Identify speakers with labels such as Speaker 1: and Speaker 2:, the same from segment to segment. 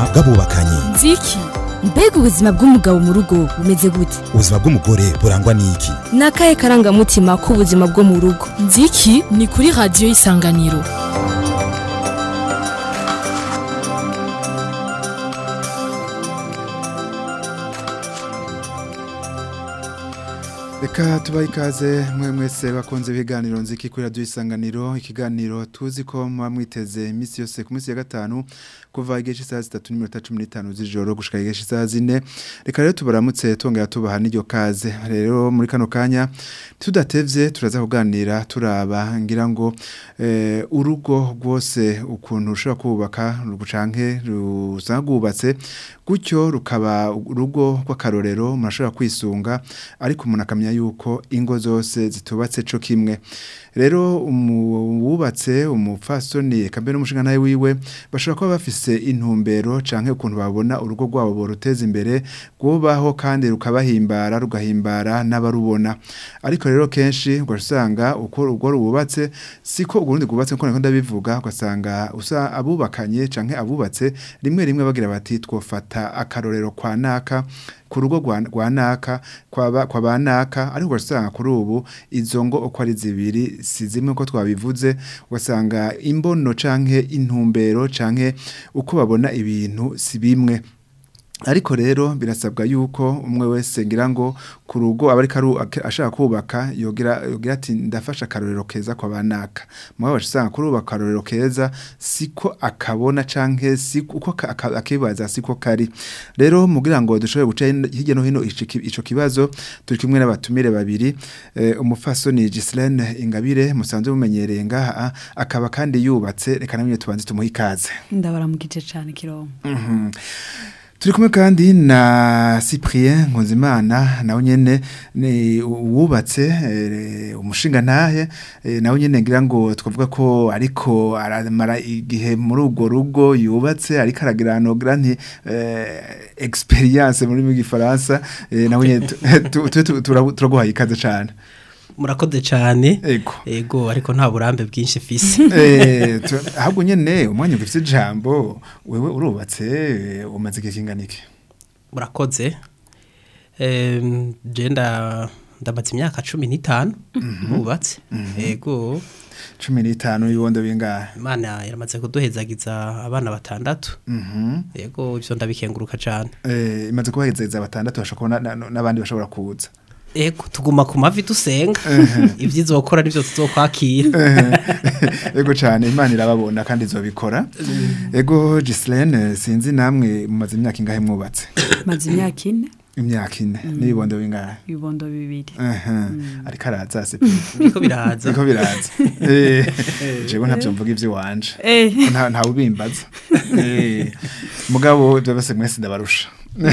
Speaker 1: bw'abubakanye
Speaker 2: nziki mbega ubuzima bw'umugabo mu rugo bumeze gute
Speaker 1: ubuzima bw'umugore burangwa n'iki
Speaker 2: ni akahe karangamutima k'ubuzima bwo mu rugo nziki ni kuri radiyo y'isanganiro
Speaker 3: reka tubahe ikaze mwe mwese bakunze ibiganiro nziki kuri radiyo isanganiro ikiganiro tuzi ko muba mwiteze iminsi yose ku minsi ya gatanu kuva igihe cy'isaha zitatu n'iminota cumi n'itanu z'ijoro gushika igihe cy'isaha zine reka rero tubaramutse tongera tubaha n'iryo kaze rero muri kano kanya tudatevye turaza kuganira turaba ngira ngo eh, urugo rwose ukuntu ushobora kubaka rucanke rusanga rwubatse gutyo rukaba urugo rw'akarorero umuntu ashobora kwisunga ariko umuntu akamenya yuko ingo zose zitubatse co kimwe rero umuwubatse umupfasoni eka mbere n'umushinga nawe wiwe bashobora kuba bafise intumbero canke ukuntu babona urugo rwabo boruteza imbere rwubaho kandi rukabahimbara rugahimbara n'abarubona ariko rero kenshi ugasanga uko urugo rububatse siko urundi rwubatse nko ndabivuga ugasanga usa abubakanye canke abubatse rimwe rimwe bagira bati twofata akarorero kwa naka ku rugo rwa naka kwa ba naka ariko ugasanga kuri ubu izo ngo uko ari zibiri si zimwe ko twabivuze ugasanga imbono canke intumbero canke uko babona ibintu si bimwe ariko rero birasabwa yuko umwe wese ngira ngo ku rugo aba ariko ashaka kubaka yogira yogira ati ndafasha akarorero keza kwa banaka mwe basanga kuri ubu akarorero keza siko akabona canke siko uko akibaza siko kari rero mugira ngo dushobore guca hirya no hino ico kibazo turi kumwe n'abatumire babiri eh, umufasoni Gislaine Ingabire musanzwe mumenyereye ngaha akaba kandi yubatse reka namwe tubanze tumuha ikaze
Speaker 4: ndabaramukije cyane kirongo
Speaker 3: mm -hmm. Turi kumwe kandi na Cyprien Nkunzimana nawe nyene ni wubatse e, umushinga ntahe e, nawe nyene ngira ngo twavuga ko ariko aramara igihe muri urwo rugo yubatse ariko aragira nogira nti e, experience muri mu gifaransa e, nawe nyene turaguhaye ikaze cyane
Speaker 5: murakoze cyane
Speaker 3: ego
Speaker 5: ego ariko nta burambe bwinshi fise
Speaker 3: eh ahubwo nyene umwanya ufite ijambo wewe urubatse umaze igihe kingana iki
Speaker 5: murakoze eh jenda ndamaze imyaka 15 mubatse ego
Speaker 3: 15 ibibondo bingahe
Speaker 5: imana yaramaze kuduhezagiza abana batandatu ego ivyo ndabikenguruka cyane
Speaker 3: eh imaze kubahezagiza batandatu bashobora n'abandi bashobora kuza
Speaker 5: Ego tuguma ku mavi dusenga ibyizo gukora nivyo tuzokwakira
Speaker 3: Ego cyane imana irababona kandi izobikora Ego Gislaine sinzi namwe mumaze imyaka ingahe mwubatse
Speaker 4: maze imyaka ine
Speaker 3: imyaka ine n'ibibondo bingahe
Speaker 4: ibibondo bibiri
Speaker 3: ariko araza se
Speaker 5: biko biraza
Speaker 3: biko biraza eh jewe ntavyo mvuga ivyo wanje nta nta ubimbaza eh mugabo byo bose mwese ndabarusha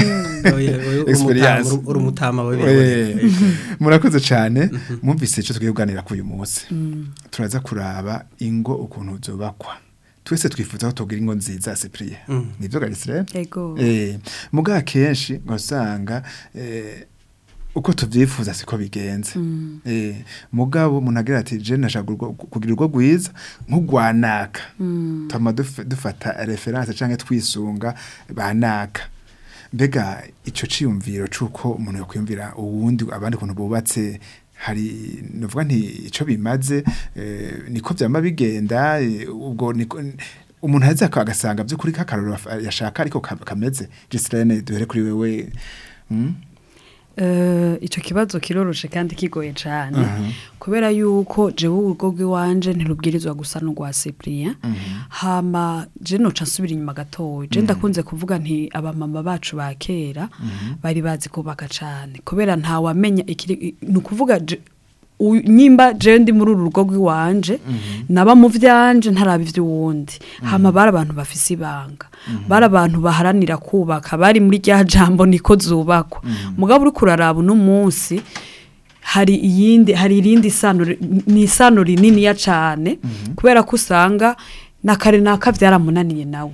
Speaker 5: experience uri umutama wewe
Speaker 3: murakoze cyane mwumvise icyo tugiye kuganira kuri uyu munsi turaza kuraba ingo ukuntu zubakwa twese twifuza ko tugira ingo nziza Cyprien nivyo garisire
Speaker 4: ego
Speaker 3: eh muga kenshi ngosanga eh uko tuvyifuza siko bigenze mm. eh mugabo umuntu agira ati je nashaka kugira urwo gwiza nk'ugwanaka mm. tama dufata reference canke twisunga banaka mbega ico ciyumviro cuko umuntu yokwiyumvira uwundi abandi kuntu bubatse hari nuvuga nti ico bimaze eh, niko vyama bigenda ubwo niko umuntu aza agasanga by'ukuri kakaroro yashaka ariko kameze Gislaine duhere kuri wewe mm?
Speaker 4: icyo kibazo kiroroshe kandi kigoye cyane kubera yuko jewe urugo rw'iwanje ntirubwirizwa gusa n'urwa Cyprien hama je noca nsubira inyuma gatoya je ndakunze kuvuga nti abamama bacu ba kera bari bazi kubaka cyane kubera nta wamenya ni ukuvuga nyimba je ndi muri uru rugo rw'iwanje naba mu vyanje ntaraba ivy'uwundi hama bari abantu bafise ibanga bari abantu baharanira kubaka bari muri rya jambo niko zubakwa mugabo uri kuraraba uno munsi hari iyindi hari irindi sano ni isano rinini ya cane kubera ko usanga na kare naka byaramunaniye nawe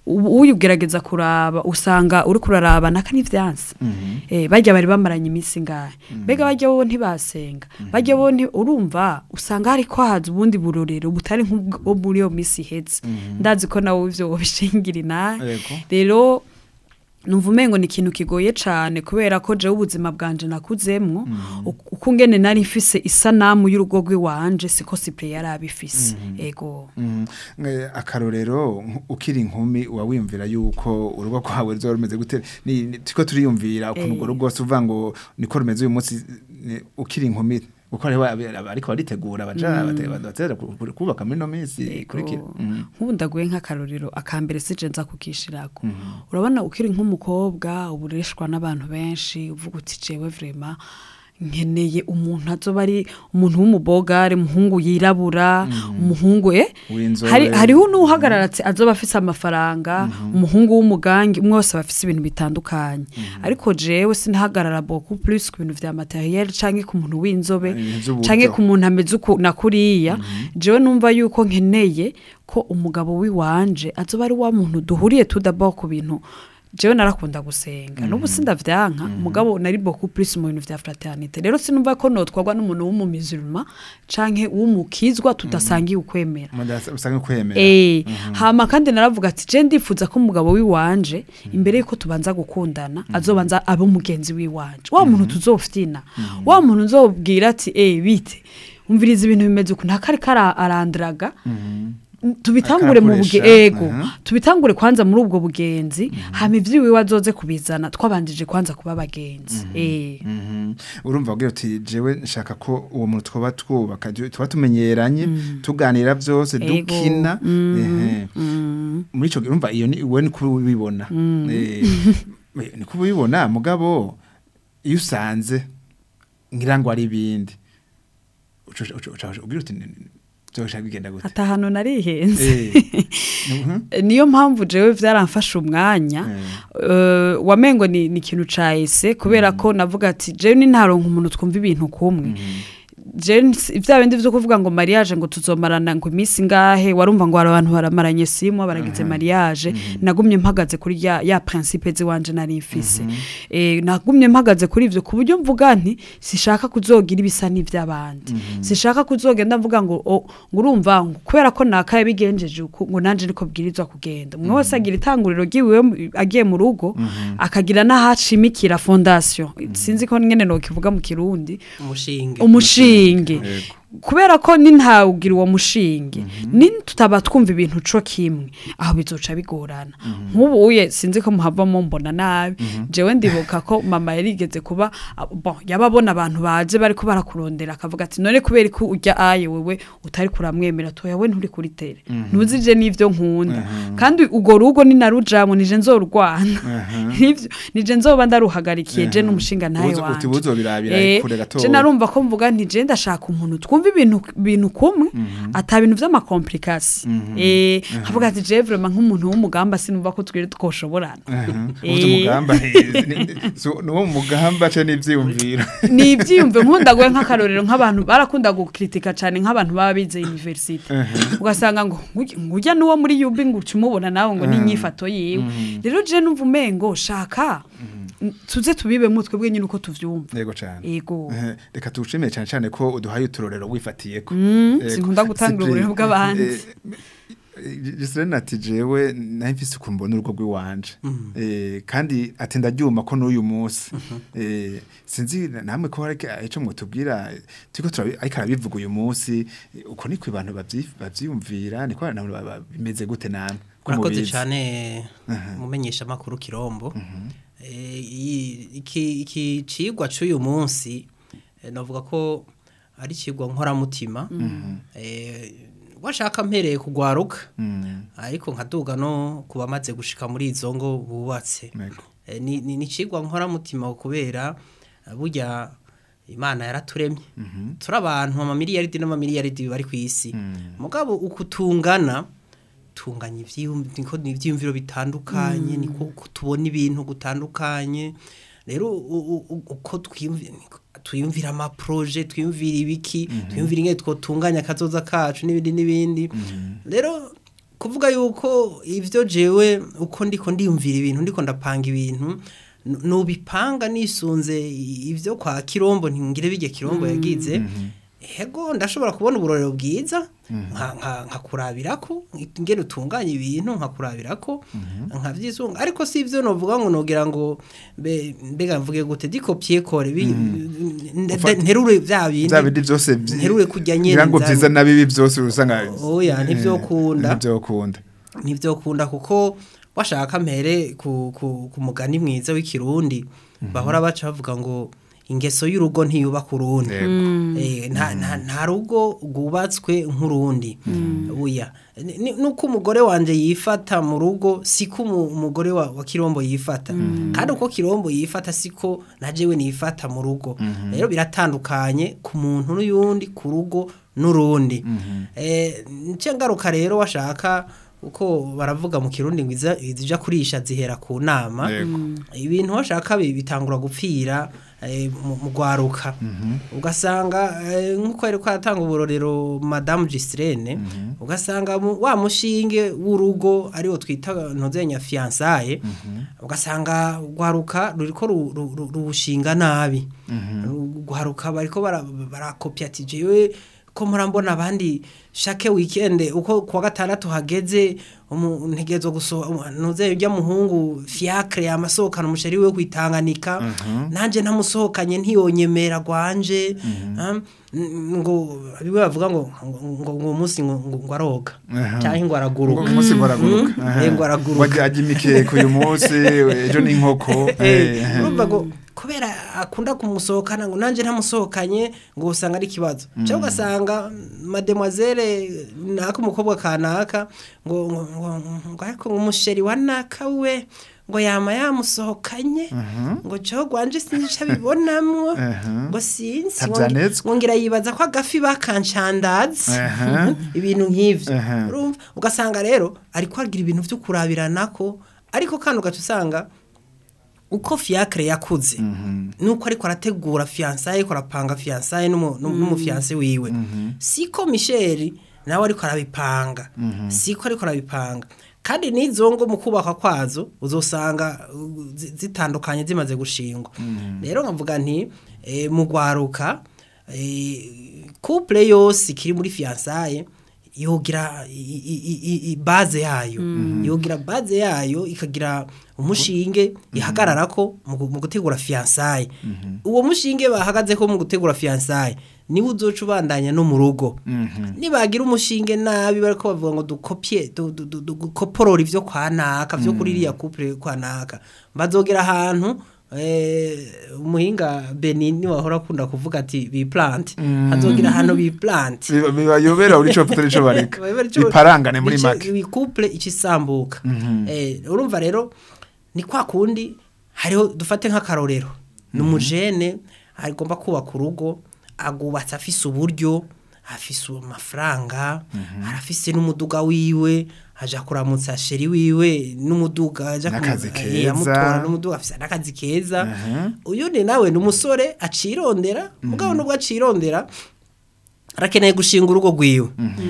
Speaker 4: u- uyugerageza kuraba usanga uri kuraraba naka n'ivyansi eh bajya bari bamaranye iminsi ngahe mbega bajya bo ntibasenga bajya bo nti- urumva usanga hari ko haza ubundi burorero butari nk'ubwo muri iyo minsi iheze ndazi ko nawe ivyo wobishingira inahe
Speaker 3: Yego.
Speaker 4: rero numva umengo ni ikintu kigoye cyane kubera ko jewe ubuzima bwanje nakuzemwo uku- uko ngene nari mfise isanamu y'urugo rw'iwanje siko sipure yari abifise ego
Speaker 3: Mhm. Eh, akarorero nk- ukiri inkumi uba wiyumvira yuko urugo rwawe ruzoba rumeze gute ni ni- turiko turiyumvira ukuntu
Speaker 4: Eh.
Speaker 3: urwo rugo rwose uvuga ngo niko rumeze uyu munsi ni- ukiri inkumi uko hariho abi- abi- ariko baritegura baja bate- batera ku- ku- kubaka muri no minsi ikurikira
Speaker 4: Ego.
Speaker 3: Mhm.
Speaker 4: nk'ubu ndaguye nk'akarorero akambere sije nza kukishirako urabona ukiri nk'umukobwa ubureshwa n'abantu benshi uvuga uti jewe vrema nkeneye umuntu azoba ari umuntu w'umubogare umuhungu yirabura umuhungu eh
Speaker 3: W'inzobe.
Speaker 4: hari hariho n'uhagarara ati azoba afise amafaranga umuhungu w'umugangi umwe wese aba afise ibintu bitandukanye ariko jewe sinahagarara beaucoup plus ku bintu vya materiel canke ku muntu w'inzobe
Speaker 3: Ibintu vy'uburyo.
Speaker 4: canke ku umuntu ameze uku na kuriya jewe numva yuko nkeneye ko umugabo wiwanje azoba ari wa muntu duhuriye tudaba ku bintu jewe narakunda gusenga n'ubu sindavyanka umugabo nari beaucoup plus mu bintu vya fraternité rero sinumva ko notwagwa n'umuntu w'umumiziruma canke w'umukizwa tudasangiye ukwemera
Speaker 3: Mudasa- usanga kwemera
Speaker 4: Eh, hama kandi naravuga ati je ndifuza ko umugabo wiwanje imbere yuko tubanza gukundana azobanza abe umugenzi wiwanje wa muntu tuzofyina wa muntu nzobwira ati eh bite umviriza ibintu bimeze uku ntakari kara arandraga tubitangure mu buge
Speaker 3: Akarakoresha,
Speaker 4: ego
Speaker 3: aha.
Speaker 4: tubitangure kwanza muri ubwo bugenzi hama ivyiwiwe azoze kubizana twabanjije kwanza kuba abagenzi eh
Speaker 3: Mhm. urumva ubwira uti jewe nshaka ko uwo muntu twaba twubaka je- tuba tumenyeranye tuganira byose
Speaker 4: Ego.
Speaker 3: dukina ehe. muri ico gihe urumva iyo ni wowe niko ubibona Eh, niko ubibona mugabo iyo usanze ngira ngo ari ibindi uca- uca- uca- ubwira uti byoshaka bigenda gute
Speaker 4: ata hano narihenze
Speaker 3: Eh. Mhm.
Speaker 4: niyo mpamvu jewe vyaramfashe umwanya eh, wamengo ni ni ikintu cahise kubera ko navuga ati jewe ni ntaronka umuntu twumva ibintu kumwe je nsi- vya bindi vyo kuvuga ngo mariage ngo tuzomarana ngo iminsi ngahe warumva ngo hari abantu baramaranye simwa baragize mariage nagumye mpagaze kuri ya, ya principe ziwanje nari mfise eh, nagumye mpagaze kuri ivyo ku buryo mvuga nti sishaka kuzogira ibisa n'ivy'abandi sishaka kuzogenda mvuga ngo o, ngo urumva ngo kubera ko nakaye bigenjeje uku ngo nanje niko bwirizwa kugenda umwe wese agira itanguriro ryiwiwe mu- agiye mu rugo akagira n'ahacimikira fondation sinzi ko ngene nokivuga mu kirundi
Speaker 5: umushinge
Speaker 4: umushinge
Speaker 3: Yego.
Speaker 4: kubera ko ni ntawugira uwo mushinge ni tutaba twumva ibintu co kimwe aho bizoca bigorana nk'ubu uye sinzi ko muhavamo mbona nabi jewe ndibuka ko mama yarigeze kuba ah, bon yaba abona abantu baje bariko barakurondera akavuga ati none kubera ko urya aye wewe utari kuramwemera toya we nturi kuri tere ntuzije n'ivyo nkunda kandi urwo rugo ni narujamwe nije nzorwana nivyo nije nzoba ndaruhagarikiye je n'umushinga ntaye
Speaker 3: Ubuzo- uti
Speaker 4: wanje
Speaker 3: buzobirabira
Speaker 4: Eh,
Speaker 3: kure gatoya.
Speaker 4: je narumva ko mvuga nti je ndashaka umuntu twumva ibintu bintu kumwe ata bintu vy'amakomplikasi eh nkavuga ati je vraiment nk'umuntu w'umugamba sinumva ko twiri twoshoborana
Speaker 3: ubuze umugamba eh, ni- ni- so, nuwo mugamba ce n'ivyiyumviro
Speaker 4: ni ibyiyumve nkunda gwe nk'akarorero nk'abantu barakunda gukritika cyane nk'abantu baba bize university ugasanga ngo "Ngurya- ngurya n'uwo muri yubi ngo uca umubona nawe ngo ni inyifato yiwe rero je numva umengo shaka tuze tubibe mutwe bwe nyine uko tuvyumva
Speaker 3: yego cane
Speaker 4: Yego.
Speaker 3: Eh, reka tugushimire cane cane ko uduhaye uturorero wifatiyeko
Speaker 4: Mm,
Speaker 3: Yego.
Speaker 4: sinkunda gutanga
Speaker 3: Cyprien,
Speaker 4: uburero bw'abandi.
Speaker 3: eh, eh, Giselene ati jewe naho mfise ukuntu mbona urugo rw'iwanje Eh, kandi ati ndaryuma ko n'uyu munsi Eh, sinzi namwe ko hari ico mwotubwira eh, turiko turabi- ariko arabivuga uyu munsi eh, uko niko abantu bavyi- bavyiyumvira niko abantu ba- ba- bimeze gute namwe ko
Speaker 5: murakoze
Speaker 3: mubizi?
Speaker 5: cyane mumenyesha amakuru kirombo Eh, iyi- iki iki cigwa c'uyu munsi eh, navuga ko ari cigwa nkoramutima Eh, washaka mpereye kugwaruka
Speaker 3: Mm,
Speaker 5: ariko nkaduga no ku bamaze gushika muri izo ngo bubatse
Speaker 3: yego.
Speaker 5: Eh, ni ni ni cigwa nkoramutima kubera eh, burya imana yaraturemye turi abantu amamiliyaridi n'amamiliyaridi bari ku isi mugabo uko tungana tunganya ivyiyum- niko ni ivyiyumviro bitandukanye niko uko tubona ibintu gutandukanye rero u- u- u- uko twiyumvi- niko- twiyumvira amaproje twiyumvira ibiki twiyumvira ingene twotunganya akazoza kacu n'ibindi n'ibindi rero kuvuga yuko ivyo jewe uko ndiko ndiyumvira ibintu ndiko ndapanga ibintu nu- nubipanga nisunze ivyo kwa kirombo ntingire bijye kirombo yagize hego ndashobora kubona uburorero bwiza nka- nka- nkakurabirako ngene utunganya ibintu nkakurabirako nkavyisunga ariko si ivyo novuga ngo nogira ngo mbe- mbega mvuge gute dikopye kore bi- nde- nterure vya bindi
Speaker 3: bya bindi byose byi-
Speaker 5: nterure kujya nyene
Speaker 3: ngira ngo
Speaker 5: nza-
Speaker 3: byiza na bibi byose usanga
Speaker 5: Oya, ntivyokunda.
Speaker 3: Eh, ntivyokunda
Speaker 5: ntibyokunda kuko washaka mpere ku, ku, ku mugani mwiza w'ikirundi bahora baca bavuga ngo ingeso y'urugo ntiyubaka urundi Eh, nta, nta, nta rugo rwubatswe nk'urundi buya Ni- ni- nuko umugore wanje yifata mu rugo siko umu- umugore wa, wa kirombo yifata kandi uko kirombo yifata siko na jewe nifata mu rugo rero biratandukanye ku muntu n'uyundi ku rugo n'urundi eh, nce ngaruka rero washaka uko baravuga mu kirundi ngo iza- izija kurisha zihera ku nama
Speaker 3: Yego.
Speaker 5: ibintu washaka bi- bitangura gupfira eh, mu mu rwaruka ugasanga eh, nk'uko yari kwatanga uburorero madamu Gistrene ugasanga mu- wa mushinge w'urugo ariwo twita ntozenya fiansaye ugasanga rwaruka ruriko ru- ru- ru- ruwushinga nabi rwaruka bariko bara- barakopya ati jewe ko murambona abandi shake weekend uko kuwa gatandatu hageze umu- ntegerezwa gusohoka nuze ujya muhungu fiacre amasohokana umusheri we kwitanganika nanje ntamusohokanye ntiyonyemera gwanje ah, n- ngo biwe bavuga ngo ngo ngo ngo umunsi ngo ngo ngo aroga
Speaker 3: Aha.
Speaker 5: cyangwa ngo
Speaker 3: ngo
Speaker 5: araguruka
Speaker 3: umunsi ngo araguruka
Speaker 5: Mm,
Speaker 3: Aha.
Speaker 5: eh, ngo araguruka.
Speaker 3: wajya imikeke uyu munsi ejo ni inkoko
Speaker 5: Eh,
Speaker 3: eh,
Speaker 5: urumva ngo kubera akunda kumusohokana ngo nanjye ntamusohokanye ngo usanga ari ikibazo cyangwa ugasanga mademoiselle naka umukobwa kanaka ngo ngo ngo ngo ariko ngo umusheri wa naka we ngo yama yamusohokanye ngo cyo gwanje sinzi ico abibonamwo
Speaker 3: Aha.
Speaker 5: ngo sinzi ngo ngi-
Speaker 3: Ntavyanditswe.
Speaker 5: ngo ngira yibaza ko agafi bakanshandaza
Speaker 3: Aha.
Speaker 5: ibintu nk'ivyo
Speaker 3: Aha.
Speaker 5: urumva ugasanga rero ariko agira ibintu vyo kurabiranako ariko kandi ugaca usanga uko fiacre yakuze nuko ariko arategura fiansaye ariko arapanga fiansaye n'umu- n'umu- n'umufianse wiwe siko Michel nawe ariko arabipanga siko ariko arabipanga kandi n'izo ngo mu kubakwa kwazo uzosanga uh, zi- zitandukanye zimaze gushingwa rero nkavuga nti eh, mu gwaruka eh, couple yose ikiri muri fiansaye yogira i- i- i- i- i- base yayo yogira base yayo ikagira umushinge ihagararako mu gu- mu gutegura fiansaye uwo mushinge bahagazeko mu gutegura fiansaye niwe uzoca ubandanya no mu rugo nibagira umushinge nabi bariko bavuga ngo dukopye du- du- du- dukoporora ivyo kwa naka vyo kuri iriya couple kwa naka bazogera ahantu eh, umuhinga Benini wahora akunda kuvuga ati biplant hazogira ahantu biplant
Speaker 3: biba- bibayobera uri cyo tutari cyo bareka biparangane muri make
Speaker 5: couple ikisambuka eh urumva rero ni kwa kundi hariho dufate nk'akarorero ni umujene agomba kubaka urugo agubatse afise uburyo afise amafaranga arafise n'umuduga wiwe aja kuramutsa sheri wiwe n'umuduga aja kumu-
Speaker 3: N'akazi
Speaker 5: eh,
Speaker 3: keza.
Speaker 5: amutora n'umuduga afise n'akazi keza
Speaker 3: Aha.
Speaker 5: uyu ni nawe ni umusore acirondera mugabo nubwo acirondera arakeneye gushinga urugo rwiwe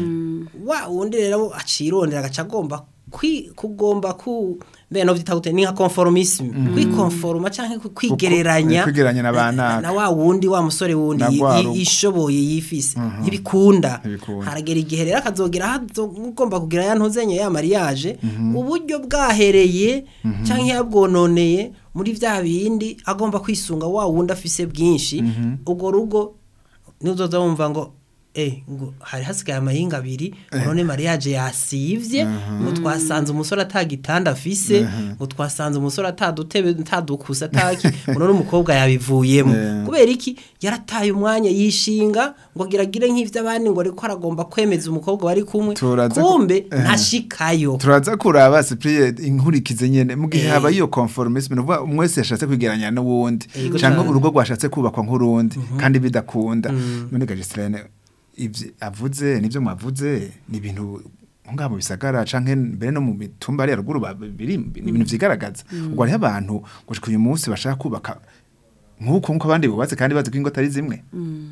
Speaker 5: wa wundi rero acirondera agaca agomba kwi- kugomba ku mbere no vyita gute ni nka conformisme kwikonforma canke ku- kwigereranya
Speaker 3: kwigereranya na ba
Speaker 5: na-
Speaker 3: naka.
Speaker 5: na wa wundi wa musore wundi
Speaker 3: Na
Speaker 5: yi-
Speaker 3: rwa
Speaker 5: yi-
Speaker 3: rugo.
Speaker 5: yishoboye yifise ntibikunda
Speaker 3: Ntibikunda.
Speaker 5: haragera igihe rero akazogera aho ugomba kugira ya ntuzenye ya mariage uburyo bwahereye canke yabwononeye muri vya bindi agomba kwisunga wa wundi afise bwinshi ubwo rugo nuzoza wumva ngo eh ngo hari hasigaye amahinga abiri none mariage yasivye ngo twasanze umusore atagitanda afise ngo twasanze umusore atadutebe atadukusa ataki ngo none umukobwa yabivuyemo
Speaker 3: Eh.
Speaker 5: kubera iki yarataye umwanya yishinga ngo agiragire nk'ivy'abandi ngo ariko aragomba kwemeza umukobwa bari kumwe
Speaker 3: Turaza ku-
Speaker 5: kumbe
Speaker 3: Eh.
Speaker 5: ntashikayo
Speaker 3: turaza kuraba cyprien inkurikize nyene mu gihe haba iyo conformisme nuvuga umwe wese yashatse kwigeranya n'uwundi
Speaker 5: Yego
Speaker 3: cyangwa
Speaker 5: cane.
Speaker 3: urugo rwashatse kubakwa nk'urundi kandi bidakunda none gajistrene ivyo avuze nivyo mwavuze ni ibintu ngaha mu bisagara canke mbere no mu mitumba ari ruguru ba- biri ni ibintu vyigaragaza ubwo hariho abantu gushika uyu munsi bashaka kubaka nk'uko nk'uko abandi bubatse kandi bazi ko ingo atari zimwe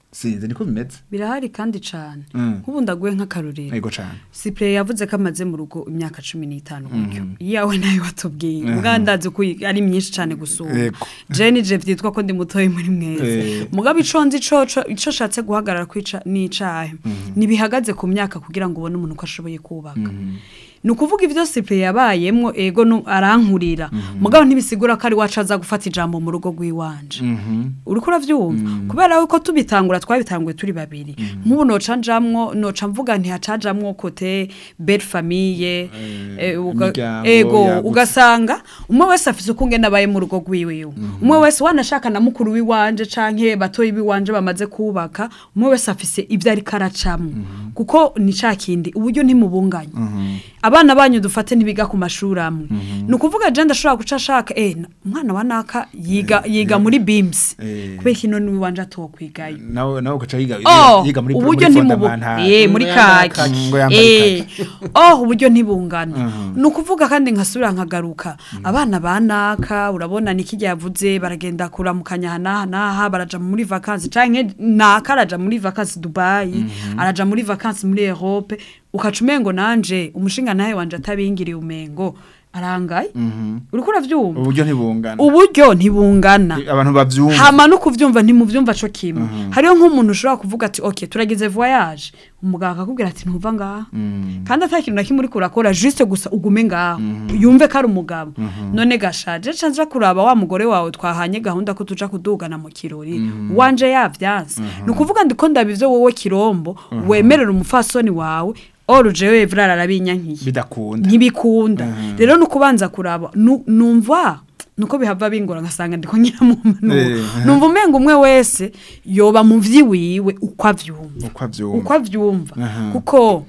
Speaker 3: sinzi niko bimeze
Speaker 4: birahari kandi cyane
Speaker 3: Mm.
Speaker 4: nk'ubu ndaguye nk'akarorero
Speaker 3: yego cane
Speaker 4: Cyprien yavuze ko amaze mu rugo imyaka cumi n'itanu gutyo iyawe nayo watubwiye ubwa ndazi ko ari myinshi cyane gusumba
Speaker 3: Yego.
Speaker 4: jeni je vyitwa ko ndi mutoyi muri mwese
Speaker 3: Eh.
Speaker 4: mugabo ico nzi coco ico shatse guhagarara kwica n'icahe nibihagaze ku myaka kugira ngo ubone umuntu ko ashoboye kubaka ni ukuvuga ibyo Cyprien yabayemwo ego nu- arankurira mugabo ntibisigura ko ari wacu aza gufata ijambo mu rugo rw'iwanje uriko uravyumva kubera yuko tubitangura twabitanguye turi babiri nk'ubu noca njamwo noca mvuga ntihacajamwo kote belle famille eh, uga-
Speaker 3: imiryango
Speaker 4: ego
Speaker 3: yagutse.
Speaker 4: ugasanga umwe wese afise uko ngena abaye mu rugo rwiwe umwe wese wanashaka na mukuru w'iwanje canke batoyi b'iwanje bamaze kubaka umwe wese afise ibyo ariko aracamwo kuko ni ca kindi uburyo ntimubunganye abana banyu dufate ntibiga ku mashuri amwe ni ukuvuga je ndashobora guca ashaka eh na- umwana wa naka yiga yiga muri bims
Speaker 3: Eh.
Speaker 4: kubera kino niwiwanje atokwigayo
Speaker 3: nawe nawe ugaca yiga
Speaker 4: Oh,
Speaker 3: yiga muri
Speaker 4: uburyo
Speaker 3: muri
Speaker 4: ntimubu
Speaker 3: fondamenta
Speaker 4: eh muri
Speaker 5: Ngo yambaye
Speaker 4: kaki
Speaker 5: kaki.
Speaker 3: Ngo yambaye
Speaker 4: eh oh uburyo ntibungana ni ukuvuga kandi nkasubira nkagaruka abana banaka urabona ni kijya yavuze baragenda kuramukanya hanaha naha baraja muri vacances canke naka araja muri vacances Dubai araja muri vacances muri Europe ukaca umengo nanje umushinga nawe wanje atabingiriye umengo arangaye uriko uravyumva
Speaker 3: uburyo ntibungana
Speaker 4: uburyo ntibungana
Speaker 3: abantu bavyumva
Speaker 4: hama no kuvyumva ntimuvyumva co kimwe hariho nk'umuntu ushobora kuvuga ati okay turagize voyage umuganga akakubwira ati ntuva ngaha kandi ata kintu na kimwe uriko urakora juste gusa ugume ngaho yumve ko ari umugabo none gashaje ca nja kuraba wa mugore wawe twahanye gahunda ko tuja kudugana mu kirori wanje yavyanse ni ukuvuga ndiko ndaba ivyo wowe kirombo wemerera umufasoni wawe or jewe vrara arabinyankiye
Speaker 3: bidakunda
Speaker 4: ntibikunda rero ni ukubanza kuraba nu- numva nuko bihava bingora ngasanga ndiko nyiramumpanuro
Speaker 3: Eh, aha.
Speaker 4: numva umenga umwe wese yoba mu vyiwiwe uko avyumva
Speaker 3: uko avyumva
Speaker 4: uko avyumva
Speaker 3: Aha.
Speaker 4: kuko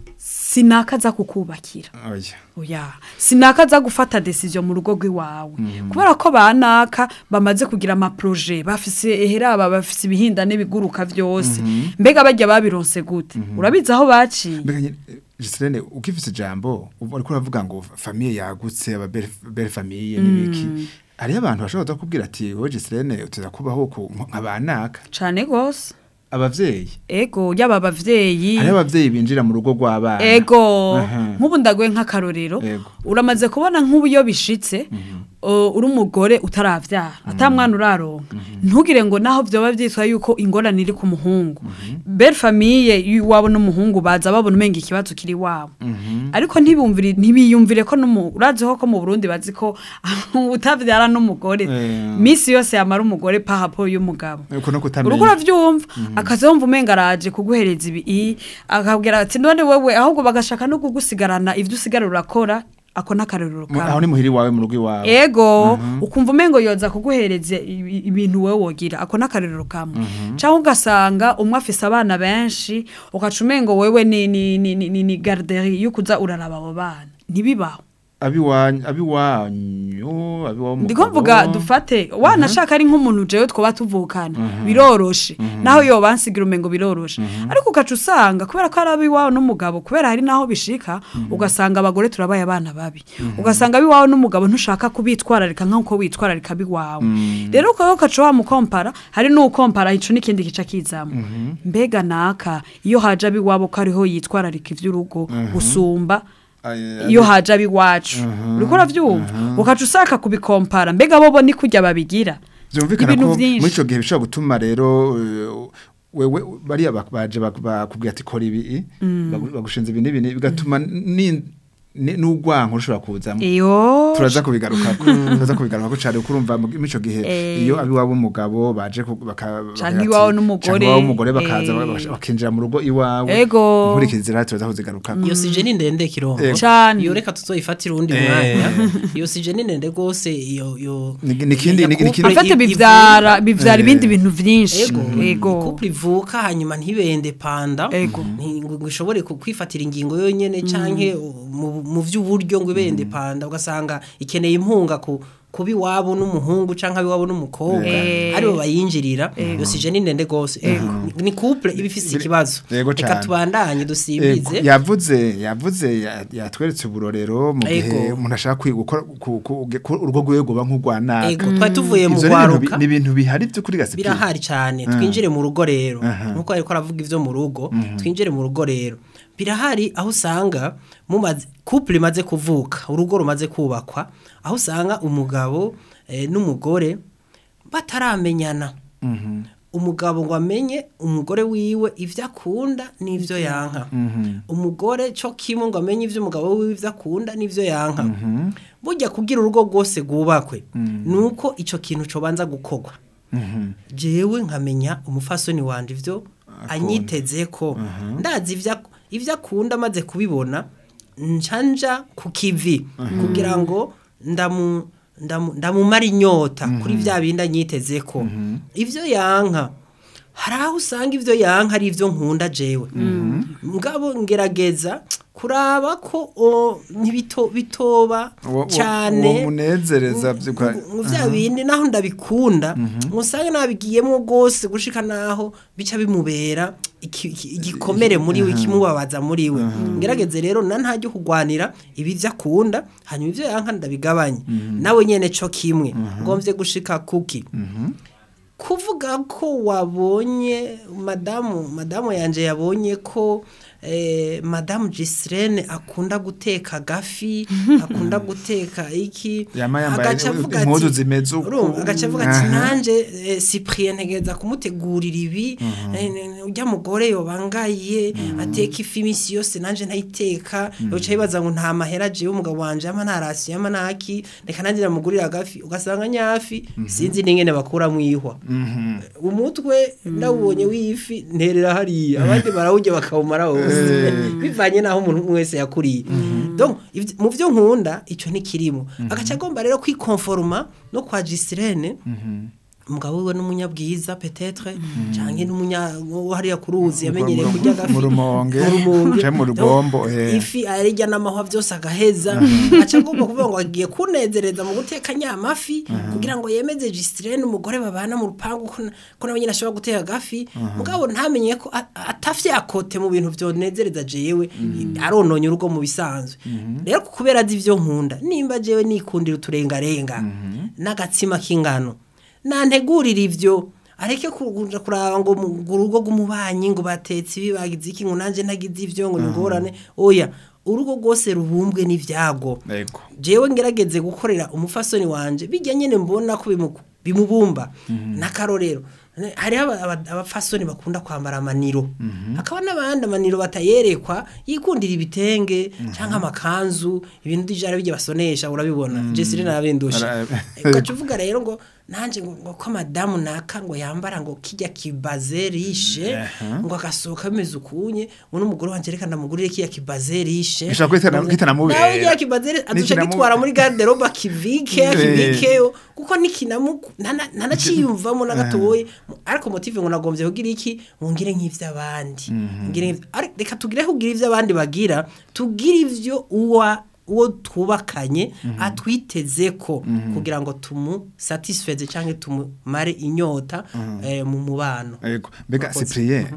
Speaker 4: sinakaza kukubakira
Speaker 3: oya
Speaker 4: oya sinakaza gufata decision mu rugo rw'iwawe kubera ko banaka bamaze kugira amaproje bafise eheraba bafise ibihindane biguruka vyose mbega bajya babironse gute urabizi aho baciye
Speaker 3: mbega nyine Giselene ukifise ijambo ubu ariko uravuga ngo famille yagutse aba belle belle famille nibiki hariyo abantu bashobora kubwira ati wowe Giselene uteza kubaho ku nkabanaka
Speaker 4: cane gose
Speaker 3: abavyeyi
Speaker 4: ego yaba abavyeyi
Speaker 3: hariyo abavyeyi binjira mu rugo rw'abana
Speaker 4: ego
Speaker 3: Aha.
Speaker 4: nk'ubu ndaguye nk'akarorero
Speaker 3: Ego.
Speaker 4: uramaze kubona nk'ubu iyo bishitse uh, uri umugore utaravyara ata mwana uraronka ntugire ngo naho vyoba vyitwa yuko ingorane iri ku muhungu belle famille y'iwabo n'umuhungu baza babona umenga ikibazo kiri wabo ariko ntibumvire ntibiyumvire ko n'umu- urazi ko ko mu Burundi bazi ko utavyara n'umugore
Speaker 3: Eh.
Speaker 4: misi yose yamara umugore pahapo y'umugabo
Speaker 3: uko no kutamenya
Speaker 4: urugo uravyumva akaza yumva umenga araje kuguhereza ibi i, akabwira ati none wewe ahubwo bagashaka no kugusigarana ivyo usigara urakora ako n'akarorero
Speaker 3: Mu- aho
Speaker 4: kawe
Speaker 3: ni muhiri wawe mu rugo iwawe
Speaker 4: ego ukumva umengo yoza kuguhereza ibi- ibintu wewe wogira ako n'akarorero kamwe cyangwa ugasanga umwe afise abana benshi ugaca umengo wewe ni ni ni ni, ni, ni garderie yo kuza uraraba abo bana ntibibaho
Speaker 3: abiwanyu abiwanyu abiwawe
Speaker 4: ndiko mvuga dufate wanashaka ari nk'umuntu jewe twoba tuvukana biroroshe naho yo bansigira umengo biroroshe ariko ugaca usanga kubera ko ari abiwawe n'umugabo kubera hari naho bishika ugasanga abagore turabaye abana babi ugasanga abiwawe n'umugabo ntushaka kubitwararika nk'uko witwararika abiwawe rero ukaba ugaca wamukompara hari n'ukompara ico n'ikindi gica kizamo mbega naka iyo haje abiwabo ko ariho yitwararika ivy'urugo gusumba iyo haje abiwacu uriko uravyumva ukaca usaka kubikompara mbega bobo ni kurya babigira
Speaker 3: byumvikana
Speaker 4: ibintu
Speaker 3: ko
Speaker 4: vyinshi.
Speaker 3: muri ico gihe bishobora gutuma rero eh, wewe bariya bak- baje bak- bakubwira ati kora ibi bagu- bagushinze ibi n'ibi bigatuma ni- ni- n'urwanko rushobora kuzamo
Speaker 4: iyo
Speaker 3: turaza kubigarukako turaza kubigarukako cyane kuko urumva mu- muri ico gihe
Speaker 4: Eh.
Speaker 3: iyo abiwabo umugabo baje ku- baka
Speaker 4: Canke
Speaker 3: bakagira ati-
Speaker 4: iwawe n'umugore.
Speaker 3: canke iwawe n'umugore bakaza
Speaker 4: Eh.
Speaker 3: baka- bakinjira mu rugo iwawe
Speaker 4: Ego.
Speaker 3: inkurikizi rero turaza kuzigarukako
Speaker 5: iyo sije ni ndende kirombo
Speaker 3: Ego.
Speaker 4: Cane.
Speaker 5: iyo reka tuzoyifatira uwundi
Speaker 3: Eh.
Speaker 5: mwanya iyo sije ni ndende gose iyo iyo
Speaker 3: Ni- ni ikindi- ni- ni ikindi-
Speaker 4: afate
Speaker 5: Couple
Speaker 4: bivyara bivyara
Speaker 3: Eh.
Speaker 4: ibindi bintu vyinshi
Speaker 5: ego
Speaker 4: ego
Speaker 5: couple ivuka hanyuma ntibende panda
Speaker 4: Ego.
Speaker 5: nti- ngo ngo ishobore ku- kwifatira ingingo yonyene canke mu mu vy'uburyo ngo ibende panda ugasanga ikeneye impunga ku kuba iwabo n'umuhungu canke iwabo n'umukobwa
Speaker 4: Eh.
Speaker 5: aribo bayinjirira iyo sije ni ndende gose Ni- ni couple iba ifise ikibazo
Speaker 3: Yego
Speaker 5: reka
Speaker 3: cane.
Speaker 5: tubandanye
Speaker 3: Ego,
Speaker 5: dusimbize
Speaker 3: yavuze yavuze ya- yatweretse uburorero mu gihe
Speaker 5: Ego.
Speaker 3: umuntu ashaka kwiga gukora ku- ku- ku- urugo rwiwe rwoba nk'urwa naka
Speaker 5: ego twari tuvuye mu
Speaker 3: Ivyo ni ibintu bi-
Speaker 5: rwaruka
Speaker 3: ni ibintu bihari by'ukuri gasipi
Speaker 5: birahari cyane twinjire mu rugo rero
Speaker 3: Aha.
Speaker 5: nkuko ariko aravuga ivyo mu rugo twinjire mu rugo rero birahari aho usanga mumaze couple imaze kuvuka urugo rumaze kubakwa aho usanga umugabo eh, n'umugore bataramenyana umugabo ngo amenye umugore wiwe ivyo akunda n'ivyo yanka umugore cyo kimwe ngo amenye ivyo umugabo wiwe ivyo akunda n'ivyo yanka burya kugira urugo rwose rwubakwe nuko ico kintu cobanza gukorwa jewe nkamenya umufasoni wanje ivyo anyiteze ko ndazi ivyo ak- ivyo akunda amaze kubibona njanja ku kivi kugira ngo ndamu ndamu- ndamumara inyota kuri vya bindi anyiteze ko ivyo yanka hari aho usanga ivyo yanka ari ivyo nkunda jewe mugabo ngerageza kuraba ko o, ntibito bitoba
Speaker 3: Uwo- uwo-
Speaker 5: cyane
Speaker 3: uwo munezereza vy'ukwa-
Speaker 5: mu bya bindi naho ndabikunda usanga nabigiyemo rwose gushika naho bica bimubera iki- iki- igikomere muri we ikimubabaza muri we ngerageze rero na ntajya kugwanira ibi byo akunda hanyuma ibyo yanka ndabigabanye nawe nyene co kimwe ngomvye gushika kuki kuvuga ko wabonye madamu madamu yanje yabonye ko eh, madamu Gislene akunda guteka gafi akunda guteka iki
Speaker 3: Yama yambaye
Speaker 5: agaca avuga
Speaker 3: impuzu
Speaker 5: ati-
Speaker 3: zimeze uku.
Speaker 5: urumva, agaca avuga ati
Speaker 3: Aha.
Speaker 5: nanje eh, Cyprien ntegeza kumutegurira ibi eh, ne- urya mugore yobangaye ateka ifi imisi yose nanje ntayiteka yoca yibaza ngo nta mahera jewe umugabo wanje ama ntarasi ama naki reka nanje namugurira agafi ugasanga nyafi sinzi n'ingene bakuramwo ihwa umutwe ndawubonye w'ifi nterera hariya abandi barawurya bakawumara wose bivanye n'aho umuntu umwe wese yakuriye donc ivy- mu byo nkunda icyo ntikirimo agaca agomba rero kwikonforoma no kwa Gislene umugabo wiwe n'umunyabwiza petetre canke n'umunya wo hariya ku ruzi yamenyereye
Speaker 3: mu-
Speaker 5: kurya agafi
Speaker 3: mu rumonge,
Speaker 5: mu rumonge
Speaker 3: canke mu
Speaker 5: Donc,
Speaker 3: rugombo, eh.
Speaker 5: ifi arirya n'amahwa byose agaheza aca agomba kuvuga ngo agiye kunezereza mu guteka nyamafi kugira ngo yemeze Gislene umugore babana mu rupangu ko na- ko nawe nyine ashobora guteka agafi mugabo ntamenye ko a- atafye akote mu bintu vyonezereza jewe arononye urugo mu bisanzwe rero kubera azi ivyo nkunda nimba jewe nikundira uturengarenga n'agatsima k'ingano nantegurira ivyo areke kuja kuraba ngo mu mu rugo rw'umubanyi ngo batetse ibi bagize iki ngo nanje ntagize ivyo ngo ningorane oya urugo rwose rubumbwe n'ivyago
Speaker 3: Ego.
Speaker 5: jewe ngerageze gukorera umufasoni wanje bijya nyene mbona ko bimu- bimubumba n'akarorero Ne- hariho aba- aba- abafasoni bakunda kwambara amaniro hakaba n'abandi amaniro batayerekwa yikundira ibitenge cyangwa amakanzu ibintu dijara bijya basonesha urabibona jesire narabindusha
Speaker 3: Ara-
Speaker 5: ugaca uvuga rero ngo nanje ngo ngo ko madamu naka ngo yambara ngo kijya kibaze rishe ngo agasohoka bimeze ukunye ngo n'umugore wanje reka ndamugurire kijya kibaze rishe
Speaker 3: Bishobora kwitana-
Speaker 5: Ngo-
Speaker 3: kitanamubera.
Speaker 5: nawe kijya kibaze aduca
Speaker 3: Nikinamu-
Speaker 5: gitwara muri garderobe akivike
Speaker 3: Eh.
Speaker 5: akibikeyo kuko nikinamu ntana- ntanaciyumvamo na gatoya ariko motive ngo nagombye kugira iki ngo ngire nk'ivy'abandi ngire nk'ivy- ari- reka tugire kugira ivy'abandi bagira tugire ivyo uwa uwo twubakanye atwiteze ko kugira ngo tumusatisfeze cyangwa tumumare inyota eh, mu mubano
Speaker 3: Ego. Mbega
Speaker 5: Murakoze.
Speaker 3: Cyprien